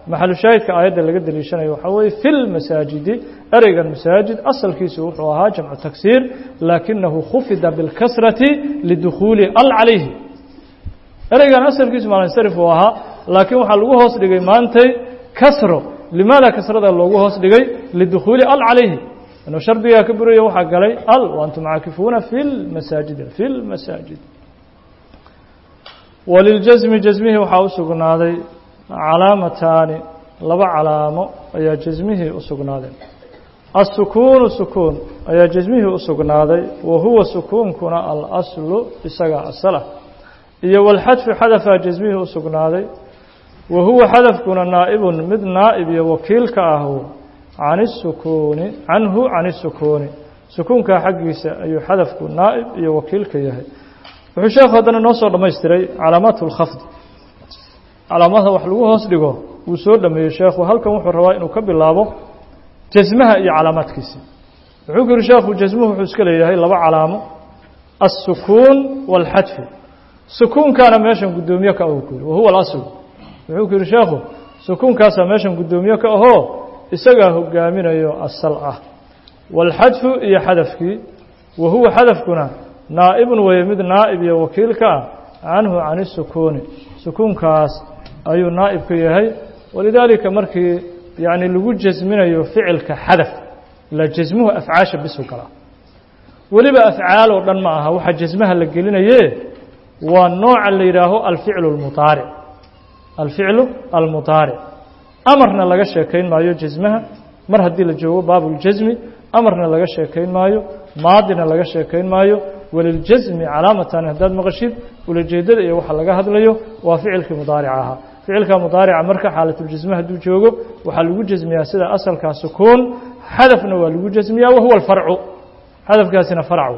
maxalu shaahidka aayadda laga deliishanayo waxaa weeye fi lmasaajidi ereygan masaajid asalkiisu wuxuu ahaa jamcu tagsiir laakinahu khufida bilkasrati lidukhuuli al calayhi ereygan asalkiisu maalinsarif uu ahaa laakiin waxaa lagu hoos dhigay maantay kasro limaada kasrada loogu hoos dhigay lidukhuuli al calayhi inuu shardigaa ka buraya waxaa galay al waantum caakifuuna fi lmasaajidi fi lmasaajid waliljasmi jasmihii waxaa u sugnaaday calaamataani laba calaamo ayaa jasmihii u sugnaaday الsukuunu sukuun ayaa jasmihii u sugnaaday wa huwa sukuunkuna alaslu isagaa asalah iyo walxadfu xadafaa jasmihii u sugnaaday wa huwa xadafkuna naa'ibun mid naa'ib iyo wakiilka ahu can الsukuuni canhu can الsukuuni sukuunkaa xaggiisa ayuu xadafku naa'ib iyo wakiilka yahay wuxuu sheekhu haddana noo soo dhammaystiray calaamaat اlkhafdi calaamada wax lagu hoos dhigo wuu soo dhameeyey sheekhu halkan wuxuu rabaa inuu ka bilaabo jasmaha iyo calaamaadkiisa wuxuu ku yihi sheekhu jasmuhu wuxuu iska leeyahay laba calaamo الsukuun wاlxadfu sukuunkaana meeshan guddoomiye ka ahu ku yihi wahuwa اlasl wuxuu ku yihi sheekhu sukuunkaasaa meeshan guddoomiye ka ahoo isagaa hogaaminayo asal ah wاlxadfu iyo xadafkii wa huwa xadafkuna naa'ibun weeye mid naa'ib iyo wakiilka ah canhu can الsukuuni sukuunkaas ayuu naa'ib ka yahay walidaalika markii yacni lagu jasminayo ficilka xadaf la jasmuhu afcaasha bisu galaa weliba afcaal oo dhan ma aha waxaa jasmaha la gelinaye waa nooca la yidhaaho alficlu اlmudaaric alficlu almudaaric amarna laga sheekayn maayo jasmaha mar haddii la joogo baabuljasmi amarna laga sheekayn maayo maadina laga sheekayn maayo waliljasmi calaamatan haddaad maqashid ulajeedada iyo waxa laga hadlayo waa ficilkii mudaarica ahaa ficilka mudaarica marka xaalatljasme hadduu joogo waxaa lagu jasmiyaa sida asalkaa sukuun xadafna waa lagu jasmiyaa wahuwa alfarcu xadafkaasina farcu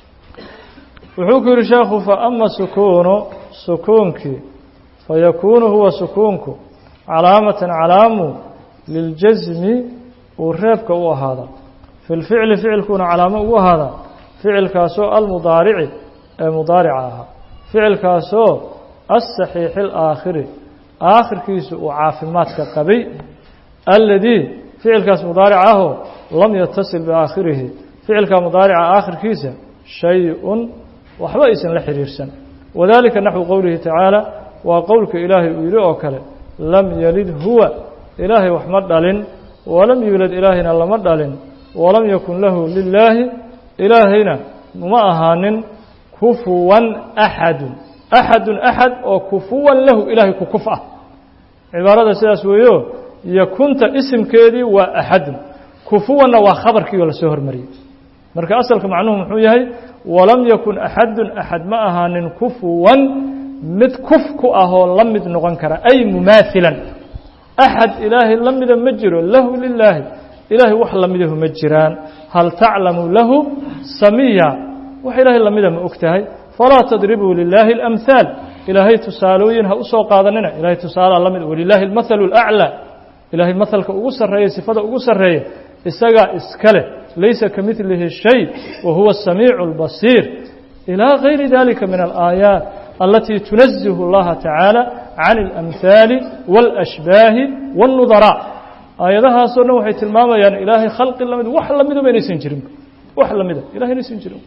wuxuu ku yihi sheekhu faama sukuunu sukuunkii fayakuunu huwa sukuunku calaamatan calaamu liljasmi uu reebka u ahaada fi lficli ficilkuuna calaamo ugu ahaada ficilkaasoo almudaarici ee mudaarica ahaa ficilkaasoo asaxiixi alaakhiri aakhirkiisu uu caafimaadka qabay alladii ficilkaas mudaaric ahoo lam yatasil biaakhirihi ficilka mudaarica aakhirkiisa shay-un waxba aysan la xiriirsan wadalika naxwu qowlihi tacaala waa qowlka ilaahay uu yidhi oo kale lam yalid huwa ilaahay wax ma dhalin walam yuulad ilaahayna lama dhalin walam yakun lahu lilaahi ilaahayna ma ahaanin kufuwan axadun axadun axad oo kufuwan lahu ilaahay ku kuf ah cibaarada sidaas weeyo yakunta isimkeedii waa axadun kufuwanna waa khabarkii oo lasoo hormariyey marka asalka macnuhu muxuu yahay walam yakun axadun axad ma ahaanin kufuwan mid kuf ku ahoo la mid noqon kara ay mumaahilan axad ilaahay la mida ma jiro lahu lilaahi ilaahay wax lamidahu ma jiraan hal taclamu lahu samiya wax ilaahay lamida ma og tahay falaa tadribuu lilaahi اlamhaal ilaahay tusaalooyin ha u soo qaadanina ilahay tusaalaa la mid walilaahi اlmathalu اlأclى ilaahay mahalka ugu sarreeya sifada ugu sarreeya isagaa iska leh laysa ka midlihi shay wa huwa الsamiicu اlbasiir ilaa gayri dalika min alaayaat alatii tunazihu اllaha tacaala can اlamhaali wاlashbaahi wاlnudaraa aayadahaasoo dhan waxay tilmaamayaan ilaahay khalqi lamid wax lamiduba inaysan jirin wax lamida ilahay inaysan jirin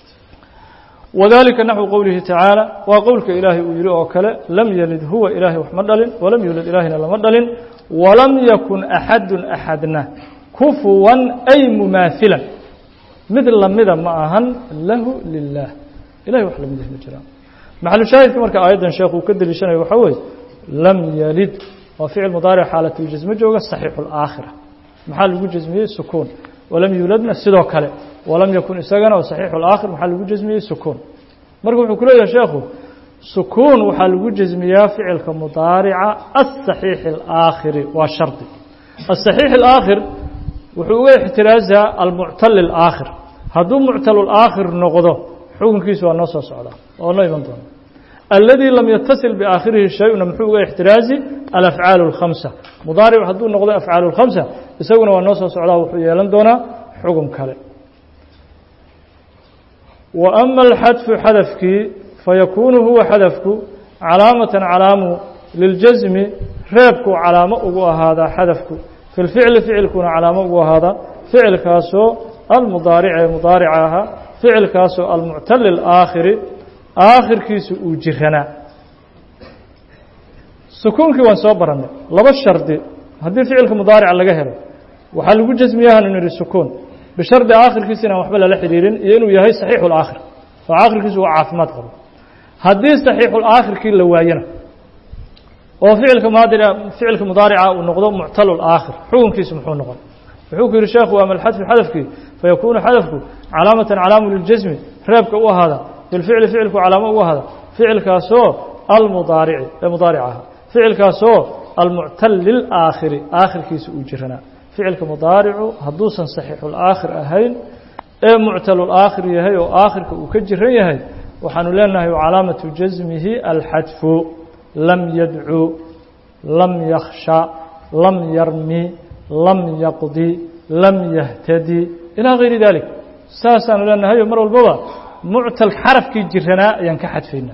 wadalika naxwu qowlihi tacaala waa qowlka ilaahay uu yihi oo kale lam yalid huwa ilaahay wax ma dhalin walam yuulad ilaahayna lama dhalin walam yakun axadun axadna kufuwan ay mumaahilan mid lamida ma ahan lahu lilah ilahay wax lamid ma jiraan maxalu shaahidka marka aayaddan sheekh uu ka deliishanayo waxaa weeye lam yalid waa ficil mudaaric xaalatljasme jooga saxiixu اlaakhira maxaa lagu jasmiyey sukuun walam yuuladna sidoo kale walam yakun isagana oo saxiixu اlaakhir maxaa lagu jasmiyey sukuun marka wuxuu ku leeyahay sheekhu sukuun waxaa lagu jasmiyaa ficilka mudaarica aلصaxiixi اlaakhiri waa shardi aلصaxiix اlaakhir wuxuu uga ixtiraasaa almuctal اlaakhir hadduu muctal اlaakhir noqdo xukunkiisu waa noo soo socdaa oo noo iman doona الذي لم يتصل بآkhرihi شhayءna mxuu uga اxtiraaزi الأفعاaل الخمسة مضاaرع hadduu noqdo أفعاaل الخمسة isaguna waa noo soo socdaa wuxuu yeelan doonaa xugم kale وأma الxadف xadفkii faykun huwa xadفku calaamaة calaamu liلjaزmi reebkuu calaamo ugu ahaadaa xadafku fi lficli ficilkuna calaamo ugu ahaadaa ficilkaasoo almudaaric ee mudaarica ahaa ficilkaasoo almuctali alaakhiri aakhirkiisu uu jiranaa sukuunkii waan soo barannay laba shardi haddii ficilka mudaarica laga helo waxaa lagu jasmiyahan inu yihi sukuun bishardi aakhirkiisa inaan waxba lala xidhiirin iyo inuu yahay saxiixu laakhir oo aakhirkiisu uu caafimaad qabo haddii saxiixulaakhirkii la waayana oo ficilka maadira ficilka mudaarica uu noqdo muctalulaakhir xukunkiisu muxuu noqon wuxuu ku yihi sheekhu ama alxadfu xadafkii fayakuunu xadafku calaamatan calaamu liljasmi reebka u ahaada bilficli ficilku calaamo u ahaada ficilkaasoo almudaarici ee mudaaric aha ficilkaasoo almuctal lilaakhiri aakhirkiisa uu jiranaa ficilka mudaaricu hadduusan saxiixulaakhir ahayn ee muctalulaakhir yahay oo aakhirka uu ka jiran yahay waxaanu leenahay calaamatu jasmihi alxadfu lam yadcu lam yakhsha lam yarmi lam yaqdi lam yahtadi ilaa gayri dalik saasaanu leenahay oo mar walbaba muctal xarafkii jiranaa ayaan ka xadfaynaa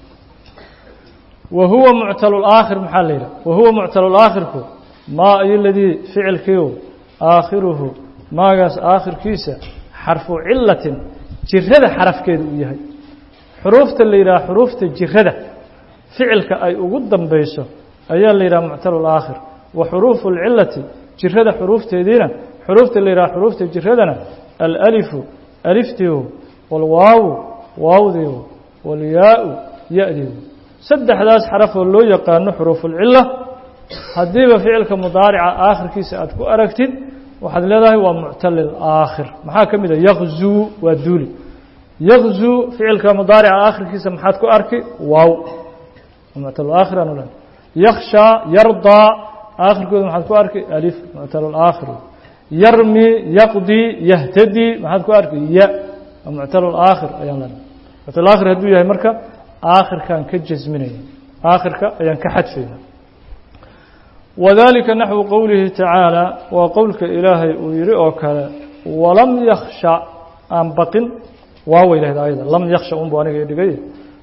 wa huwa muctalulaakhir maxaa la yidhaha wa huwa muctalulaakhirku maa ayo ladii ficilkiiu aakhiruhu maagaas aakhirkiisa xarfu cilatin jirada xarafkeeda uu yahay xuruufta la yidhaha xuruufta jirada ficilka ay ugu dambayso ayaa la yidhaha muctalulaakhir wa xuruufu alcilati jirada xuruufteediina xuruufta la yidhaha xuruufta jiradana alalifu aliftiiu walwaawu waawdiiu walyaau ya-diiu saddexdaas xarafoo loo yaqaano xuruufulcila haddiiba ficilka mudaarica aakhirkiisa aad ku aragtid waxaad leedahay waa muctalil aakhir maxaa ka mid a yakzuu waa duuli yakzuu ficilka mudaarica aakhirkiisa maxaad ku arki waaw muctalulaakhir aanu lehay yakhshaa yardaa aakhirkooda maxaad ku arki alif muctalulaakhir yarmi yaqdi yahtadi maxaad ku arki ya muctalulaakhir ayaan lenahay muctalulaakhir hadduu yahay marka aakhirkaan ka jasminaya aakhirka ayaan ka xadfayna wadalika naxwu qowlihi tacaala waa qowlka ilaahay uu yihi oo kale walam yakhsha aan baqin waaway lahayd ayada lam yakhsha unbu aniga i dhigay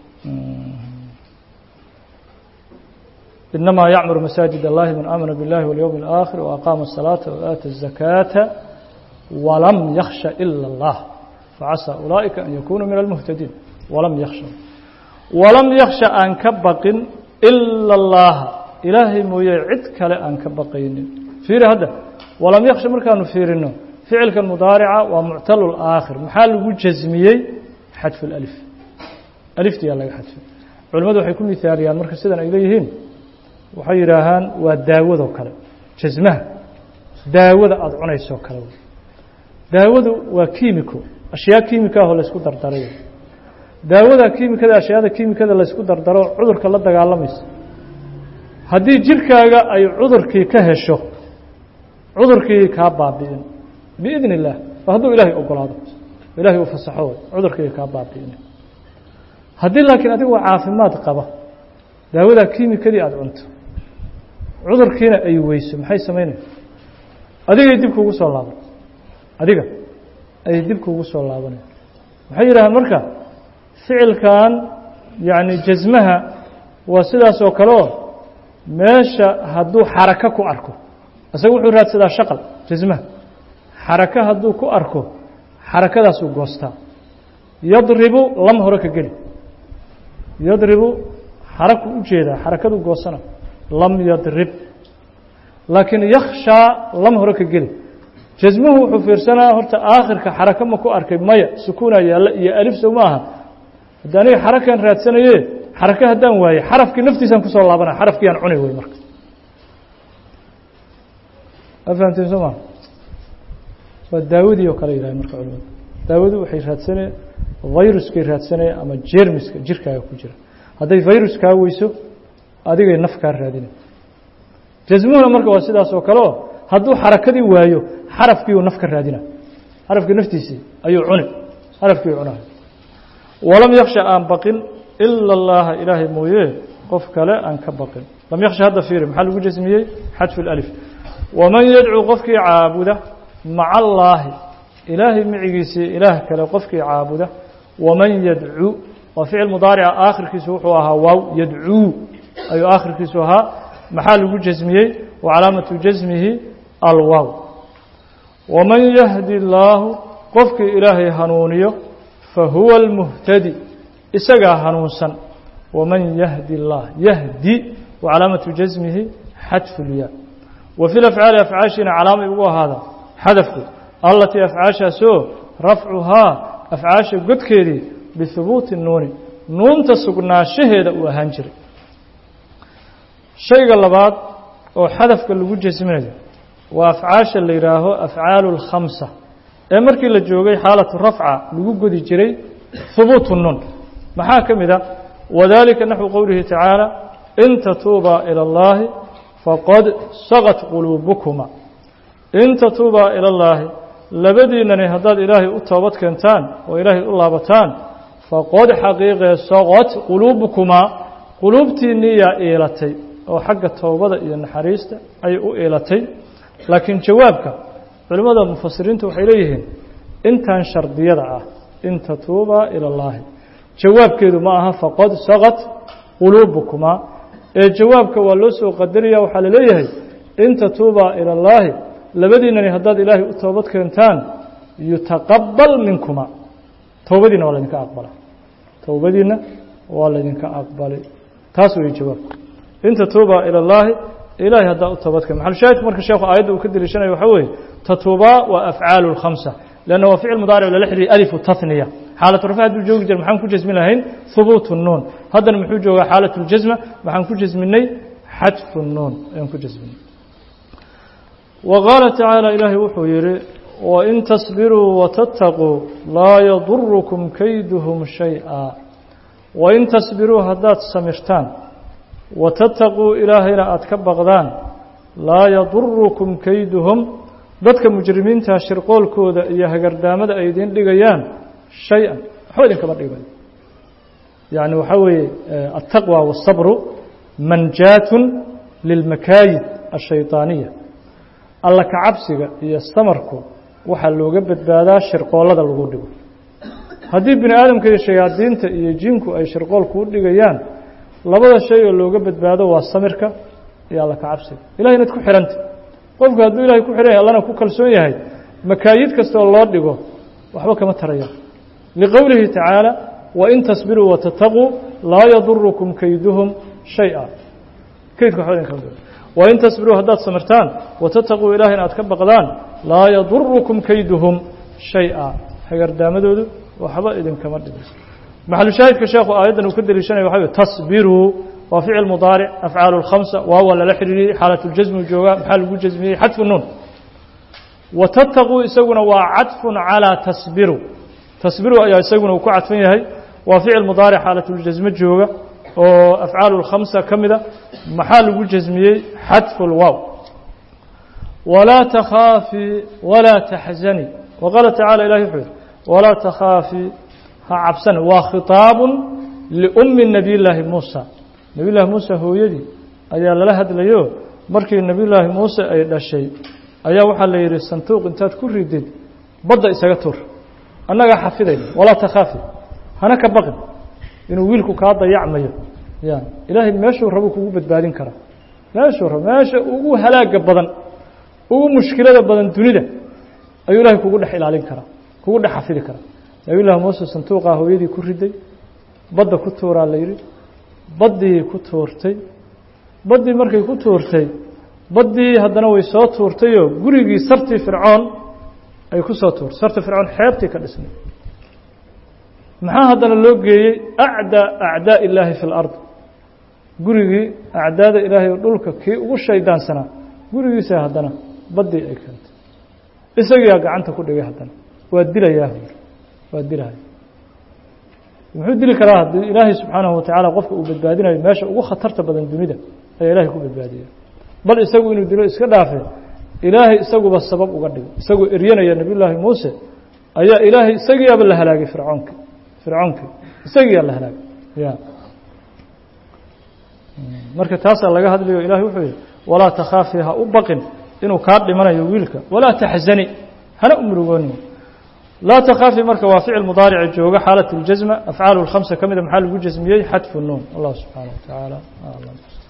inamaa yacmuru masaajid allahi man aamana biاllahi walyowmi اlآakhir وaqaama الsalaaةa وaata الzakaata walam yakhsha ila اllah facasa ulaa'ika an yakunuu min almuhtadiin walam yakhsha walam yakhsha aan ka baqin ila اllaha ilaahay mooye cid kale aan ka baqaynin fiiri hadda walam yakhsha markaanu fiirino ficilkan mudaarica waa muctalul aakhir maxaa lagu jasmiyey xadfu اlalif aliftiyaa laga xadfay culimmadu waxay ku mihaaliyaan marka sidan ay leeyihiin waxay yidhaahaan waa daawadoo kale jasmaha daawada aada cunaysoo kale daawadu waa kiimiko ashyaa kiimika ahoo laysku dardaray daawada kiimikada ashyaada kiimikada laysku dardaro cudurka la dagaalamaysa haddii jirkaaga ay cudurkii ka hesho cudurkii kaa baabi'in biidn illaah waa hadduu ilaahay ogolaado ilaahay uu fasaxo cudurkii kaa baabi'in haddii laakiin adigoo caafimaad qaba daawadaa kiimikadii aada cunto cudurkiina ay weyso maxay samaynaya adigay dib kuugu soo laaban adiga ayay dib kuugu soo laabanaya waxay yidhahaan marka ficilkan yacni jasmaha waa sidaas oo kale oo meesha hadduu xarako ku arko isaga wuxuu raadsadaa shaqal jasmaha xarako hadduu ku arko xarakadaasuu goostaa yadribu lam hore ka geli yadribu xaraku u jeedaa xarakadu goosana lam yadrib laakiin yakhshaa lam hore ka geli jasmuhu wuxuu fiirsanaa horta aakhirka xarako ma ku arkay maya sukuunaa yaalla iyo alif sow ma aha haddi aniga xarakaan raadsanaye xarako haddaan waaye xarafkii naftiisaan kusoo laabanaya xarafkiiyaan cuni wey marka ma fahamteen soo maa waa daawadii oo kale yidhahay marka culimadu daawadu waxay raadsanaya viruskay raadsanaya ama jermiska jirkaaga ku jira hadday virus kaa weyso adigay naf kaa raadina jasmuhuna marka waa sidaas oo kale oo hadduu xarakadii waayo xarafkiiuu naf ka raadina xarafkii naftiisii ayuu cuni xarafkiiu cunahay walam yaksha aan baqin ila اllaha ilaahay mooye qof kale aan ka baqin lam yaksha hadda fiiri maxaa lagu jasmiyey xadfu اlalif waman yadcuu qofkii caabuda maca allaahi ilaahay micigiisii ilaah kale qofkii caabuda waman yadcuu waa ficil mudaarica aakhirkiisu wuxuu ahaa waaw yadcuu ayuu aakhirkiisu ahaa maxaa lagu jasmiyey wa calaamatu jasmihi alwaaw waman yahdi illaahu qofkii ilaahay hanuuniyo fa huwa almuhtadi isagaa hanuunsan waman yahdi اllah yahdi wa calaamatu jasmihi xadfu lyaa wa fi lafcaali afcaashiina calaamay ugu ahaada xadafku allatii afcaashaasoo rafcuhaa afcaasha godkeedii bihubuuti nuuni nuunta sugnaanshaheeda uu ahaan jiray shayga labaad oo xadafka lagu jasminayo waa afcaasha la yidhaaho afcaalu اlkhamsa ee markii la joogay xaalatu rafca lagu godi jiray hubuutu nuun maxaa ka mid a wadalika naxwu qowlihi tacaala in tatuubaa ilى اllahi faqad saqat quluubukuma in tatuubaa ilى اllaahi labadiinani haddaad ilaahay u toobad keentaan oo ilaahay u laabataan faqad xaqiiqee saqat quluubukumaa quluubtiinnii yaa iilatay oo xagga toobada iyo naxariista ayay u iilatay laakiin jawaabka culimmada mufasiriintu waxay leeyihiin intan shardiyada ah in tatuubaa ila اllaahi jawaabkeedu ma aha faqad saqat quluubukumaa ee jawaabka waa loo soo qadaraya waxaa la leeyahay in tatuubaa ila اllaahi labadiinani haddaad ilaahay u toobad keentaan yutaqabal minkuma towbadiinna waa laydinka aqbala towbadiinna waa laydinka aqbalay taas weeye jawaabku in tatuubaa ila اllaahi ilahay haddaa u toobadkeen maxalushaahidku marka sheekhu aayadda uu ka deliishanayo waxaa weeye tatuubaa waa afcaalu اlkhamsa lanna waa ficil mudaaric lala xidhiiy alifu tahniya xaalatu rafa hadduu joogi jira maxaan ku jasmin lahayn hubuutu nuun haddana muxuu joogaa xaalatu اljasma maxaan ku jasminay xadfu nuun ayaan ku jasminay wa qaala tacaala ilaahay wuxuu yidhi wain tasbiruu watattaquu laa yadurukum kayduhum shay-a wain tasbiruu haddaad samirtaan watattaquu ilaahayna aada ka baqdaan laa yadurukum kayduhum dadka mujrimiinta shirqoolkooda iyo hagardaamada ay idiin dhigayaan shay-an waxba idinkama dhigayo yacni waxaa weeye altaqwa waالsabru manjaatun lilmakaayid ashayطaaniya alla ka cabsiga iyo samarku waxaa looga badbaadaa shirqoollada lagu dhigo haddii bini aadamka iyo shayaadiinta iyo jinku ay shirqool kuu dhigayaan labada shay oo looga badbaado waa samirka iyo alla ka cabsiga ilahay inaad ku xihanta qofku hadduu ilahay ku xihan yahay allana ku kalsoon yahay makaayid kastaoo loo dhigo waxba kama taraya liqowlihi tacaala wain tasbiruu watataquu laa yadurukum kayduhum shay-a kaydka waxba idinkama wain tasbiruu haddaad samirtaan watataquu ilaahayna aad ka baqdaan laa yadurukum kayduhum shay-a hagardaamadoodu waxba idinkama dhigayso maxalushaahidka sheekhu aayaddan uu ka deliishanaya waxa wey tasbiruu waa ficil mudaaric afcaalu اlkhamsa waawa lala xidhiiriyey xaalat اljasmu joogaa maxaa lagu jasmiyey xadfu nuun watattaquu isaguna waa cadfun calىa tasbiru tasbiru ayaa isaguna uu ku cadfan yahay waa ficil mudaaric xaalatljasme jooga oo afcaalu اlkhamsa ka mida maxaa lagu jasmiyey xadfu اlwaaw walaa takhaafii walaa taxzani wa qaala tacala ilahi wuxuu yihi walaa takhaafii ha cabsani waa khitaabun liummi nabiy llaahi muusa nebiy llaahi muuse hooyadii ayaa lala hadlayo markii nebiy llaahi muuse ay dhashay ayaa waxaa la yidhi santuuq intaad ku ridid badda isaga tuur annagaa xafidayna walaa takhaafi hana ka baqin inuu wiilku kaa dayacmayo ya ilaahay meeshuu rabuu kugu badbaadin karaa meeshuu rabo meesha ugu halaaga badan ugu mushkilada badan dunida ayuu ilahay kugu dhex ilaalin karaa kugu dhex xafidi karaa nebiy llaahi muuse santuuqaa hooyadii ku riday badda ku tuuraa la yidhi baddii ku tuurtay baddii markay ku tuurtay baddii haddana way soo tuurtayoo gurigii sartii fircoon ay ku soo tuurtay sarti fircoon xeebtii ka dhisnay maxaa haddana loo geeyey acdaa acdaa illaahi fi lard gurigii acdaada ilaahay oo dhulka kii ugu shaydaansanaa gurigiisa haddana baddii ay keentay isagiyaa gacanta ku dhigay haddana waa dilayaa waa dilaya muxuu dili karaa haddii ilaahay subxaanahu watacaala qofka uu badbaadinayo meesha ugu khatarta badan dunida ayaa ilahay ku badbaadiya bal isagu inuu dilo iska dhaafe ilaahay isaguba sabab uga dhigay isagoo eryanaya nebiy llaahi muuse ayaa ilaahay isagiiaba la halaagay fircoonki fircoonkii isagiiyaa la halaagay ya marka taasaa laga hadlayo ilahay wuxuu yihi walaa takhaafi ha u baqin inuu kaa dhimanayo wiilka walaa taxzani hana u murugoonin laa takhaafi marka waa ficil mudaarica jooga xaalat اljasma afcaalu اlkhamsa ka mida maxaa lagu jasmiyey xadfu nuun allah subxaanaه wa tacaala aclam